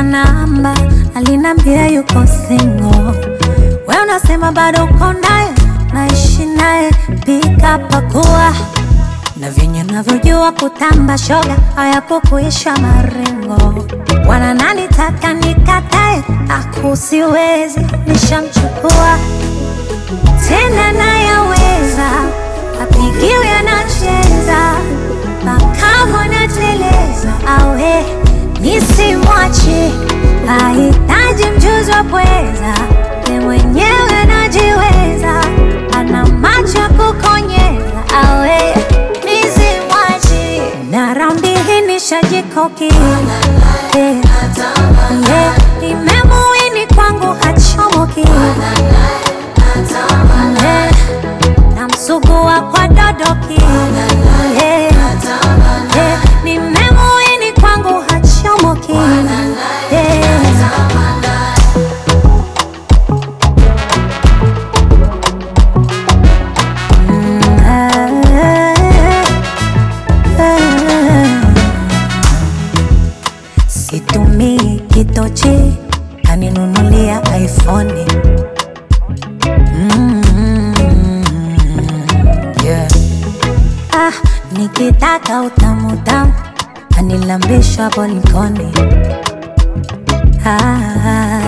namba, alinambia yuko single. We unasema bado uko naye, naishi naye, pika pakua na vyenye navyojua kutamba shoga hayapokuisha marengo. Wana nani taka nikatae, akusiwezi nishamchukua tena, nayaweza apigiwe anacheza makamu anateleza, awe nisimwache, ahitaji mjuzi wa pweza, ye mwenyewe anajiweza, ana macho ya kukonyeza, awe nisimwache, na raundi hii nishajikoki yeah. yeah. Imemuini kwangu hachomoki yeah. Namsugua kwa dodoki yeah. yeah. Nimemuini kwangu hachomoki yeah. Mm, ah, ah. Situmii kitochi kaninunulia iPhone mm, yeah. Ah, nikitaka utamu tamu anilambisha bolikoni ah,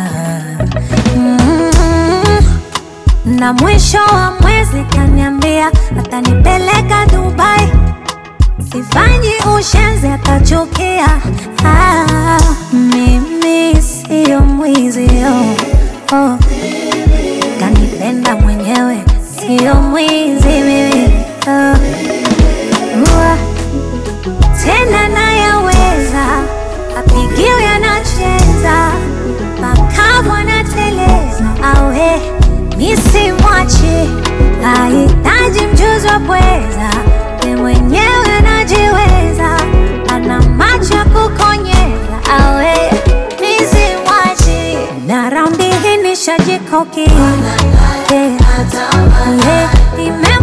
mm, na mwisho wa mwezi kaniambia atanipeleka Dubai sifanyi ushenzi atachukia. Ah, mimi siyo mwizi oh, oh. Kanipenda mwenyewe siyo mwizi mimi oh. Ua, tena nayaweza apigiwe anacheza makamu anateleza awe nisimwache ahitaji mjuzi wa pweza ye mwenyewe anajiweza ana macho ya kukonyeza awe nisimwache na raundi hii nishajikoki yeah. yeah. Ime